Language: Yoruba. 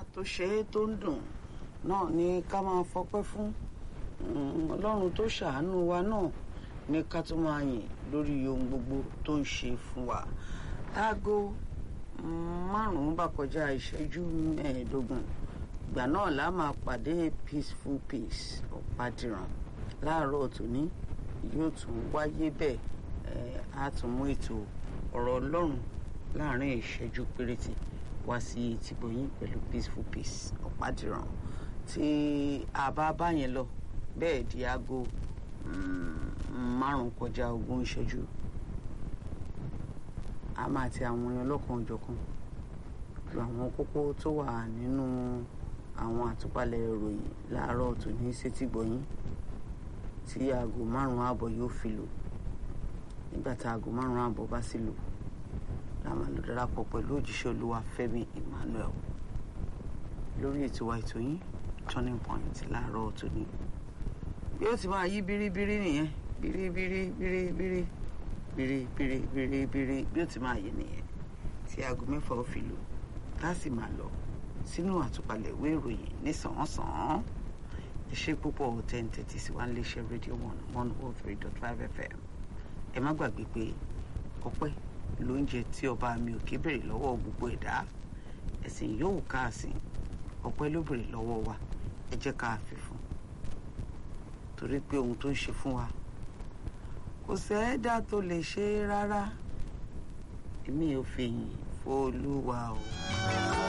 tó ṣe é tó ń dùn náà ni ká máa fọpẹ́ fún ọlọ́run tó ṣàánú wa náà ní ká tó máa yìn lórí ohun gbogbo tó ń ṣe fún wa aago márùn-ún bá kọjá ìṣẹ́jú mẹ́ẹ̀ẹ́dógún ìgbà náà la máa pàdé peaceful peace ọ̀pádìrán láàárọ̀ tòní yóò tún wáyé bẹ́ẹ̀ á tún mú ètò ọ̀rọ̀ ọlọ́run láàrin ìṣẹ́jú péréte wá sí tìgbọ̀yìn pẹ̀lú peaceful peace ọ̀pádìrán tí a bá bá yẹn lọ bẹ́ẹ̀ di aago márùn kọjá ogún ìṣẹ́jú a máa ti àwọn èèyàn lọ́kan òjọ̀kan ju àwọn kókó tó wà nínú àwọn àtúpalẹ̀ ìròyìn láàárọ̀ tòní sétígbọ̀yìn tí aago márùn-ún ààbọ̀ yóò fi lò nígbà tá aago márùn-ún ààbọ̀ bá sì lò la máa lọ darapọ̀ pẹ̀lú òjíṣẹ́ olúwa Fẹ́mi Emmanuel lórí ètò wa ètò yín turning point láàárọ̀ tòní bí ó ti máa yí bíríbírí nìyẹn bíríbírí bíríbírí bíríbírí bíríbírí bí ó ti máa yí nìyẹn tí aago mẹ́fà ó fi lò tá a sì máa lọ sínú àtúpalẹ̀ ìwé ìròyìn nísànsán iṣẹ́ púpọ̀ ten thirty sí one iléeṣẹ́ rédíò one one oh three dot five fm ẹ má gbàgbé pé ọpẹ́ lóúnjẹ tí ọba mi ò ké bèrè lọ́wọ́ gbogbo ẹ̀dá ẹ̀sìn yòówù káàsìn ọpẹ́ ló bèrè lọ́wọ́ wa ẹ jẹ́ ká fi fún torí pé ohun tó ń ṣe fún wa kò sẹ́ẹ̀dá tó lè ṣe rárá èmi ò fèyìn fún olúwa o.